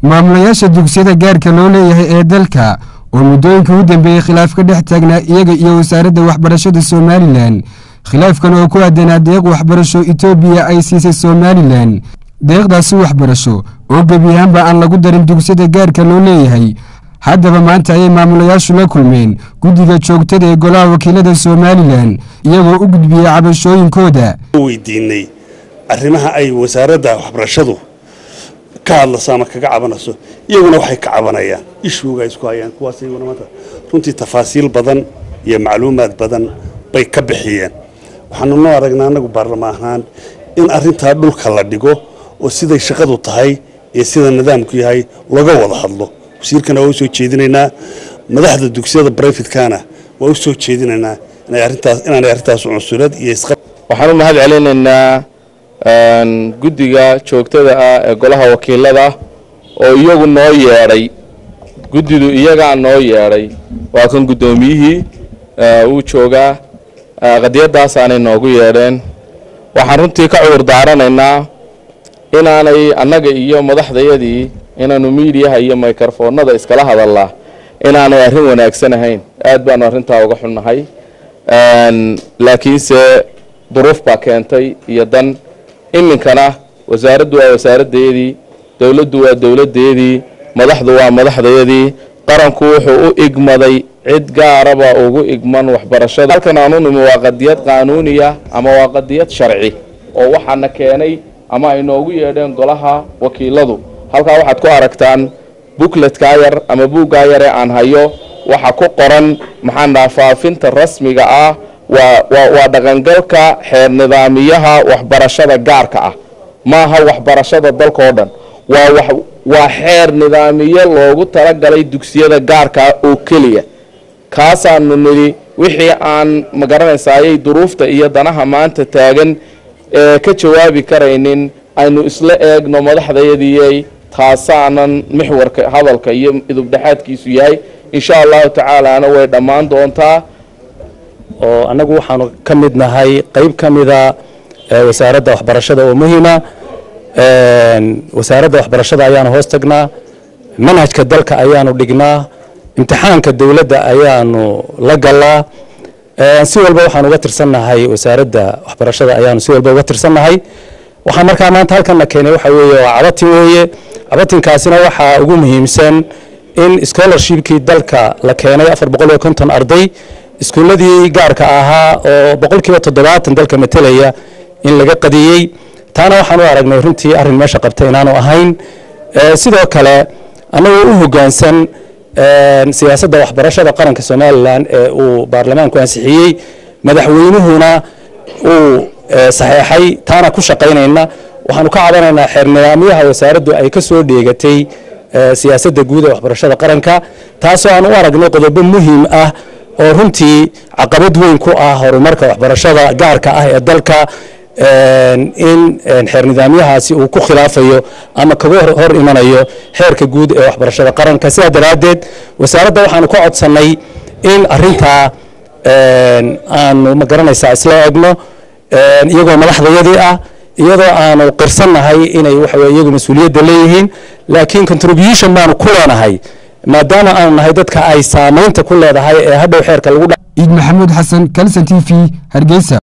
maamulayaasha dugsiyada gaarka loo leeyahay ee dalka oo muddooyinka u dambeeyey khilaaf ka dhex taagnaa iyaga iyo wasaaradda waxbarashada somalilan khilaafkan oo ku aadanaa deeq waxbarasho etoobiya ay siisay somalilan deeqdaasi waxbarasho oo gebi ahaanba aan lagu darin dugsiyada gaarka loo leeyahay haddaba maanta ayay maamulayaashu la kulmeen guddiga joogtada ee golaha wakiilada somalilan iyagoo u gudbiyey cabashooyinkooda weydiinay arrimaha ay wasaaradda waxbarashadu ka hadlayso ama kaga cabanayso iyaguna waxay ka cabanayaan ishuuga ay isku hayaan kuwaas iyaguna maanta runtii tafaasiil badan iyo macluumaad badan bay ka bixiyeen waxaanu noo aragnaa annagu baarlamaan ahaan in arrintaa dhulka la dhigo oo siday shaqadu tahay iyo sida nidaamku yahay laga wada hadlo wasiirkana waa u soo jeedinaynaa madaxda dugsiyada brifetkana waa u soo jeedinaynaa inaanay arrintaas cunsurad iyo isqab waxaan u mahad celinaynaa guddiga joogtada ah ee golaha wakiilada oo iyagu noo yeedhay guddidu iyagaa noo yeedhay waa kan guddoomiyihii uu joogaa qadiyadaasaanay noogu yeedheen waxaan runtii ka cudur daaranaynaa inaanay annaga iyo madaxdayadii inaanu miidiyaha iyo microfoonada iskala hadallaa inaanay arrin wanaagsan ahayn aad baanu arrintaa uga xunnahay laakiinse duruuf baa keentay iyo dan iminkana wasaaraddu waa wasaaraddeedii dowladdu waa dowladdeedii madaxdu waa madaxdayadii qaranku wuxuu u igmaday cid gaaraba ugu igman waxbarashada halkan aanu nimi waa qadiyad qaanuuniya ama waa qadiyad sharci oo waxaana keenay ama ay noogu yeedheen golaha wakiiladu halkaa waxaad ku aragtaan bukletkaa yar ama buuggaa yar ee aan hayo waxa ku qoran maxaan dhaha faafinta rasmiga ah waa dhaqangalka xeer nidaamiyaha waxbarashada gaarka ah maaha waxbarashada dalka oo dhan waa xeer nidaamiye loogu talagalay dugsiyada gaarkaa oo keliya kaasaanu nidhi wixii aan magaranaysaayay duruufta iyo danaha maanta taagan ee ka jawaabi karaynin aynu isla eegno madaxdayadiyey taasaanan mixwarka hadalka iyo idubdhexaadkiisu yahay insha allahu tacaalaana way dhammaan doontaa oo annagu waxaanu ka mid nahay qayb ka mida wasaaradda waxbarashada oo muhiima wasaaradda waxbarashada ayaanu hoos tagnaa manhajka dalka ayaanu dhignaa imtixaanka dowladda ayaanu la galaa si walba waxaan uga tirsannahay wasaaradda waxbarashada ayaanu si walba uga tirsannahay waxaa markaa maanta halkanna keenay waxa weeye waa cabatin weeye cabatinkaasina waxaa ugu muhiimsan in scholarshipkii dalka la keenay afar boqol iyo konton arday iskuulladii gaarka ahaa oo boqolkiiba toddobaatan dalka matelaya in laga qadiyey taana waxaan u aragnay runtii arrin meesha qabta inaanu ahayn sidoo kale annagoo u hoggaansan siyaasadda waxbarashada qaranka somalilan ee uu baarlamaanku ansixiyey madaxweynuhuna uu saxeexay taana ku shaqaynayna waxaanu ka cabanaynaa xeer nidaamyaha wasaaraddu ay ka soo dheegatay siyaasadda guud ee waxbarashada qaranka taasoo aan u aragnay qodobo muhiim ah oo runtii caqabad weyn ku ah horumarka waxbarashada gaarka ah ee dalka in xeer nidaamyahaasi uu ku khilaafayo ama kaga hor imanayo xeerka guud ee waxbarashada qaranka sidaa daraaddeed wasaaradda waxaanu ka codsannay in arintaa aanu ma garanaysaa isla eegno iyagoo madaxdayadii ah iyadoo aanu qirsannahay inay waxaweye iyagu mas-uuliyadda leeyihiin laakiin contribution baanu ku leenahay maadaama aanu nahay dadka ay saamaynta ku leedahay ee hadhow xeerka lagu iid maxamuud xasan kalson t v hargeysa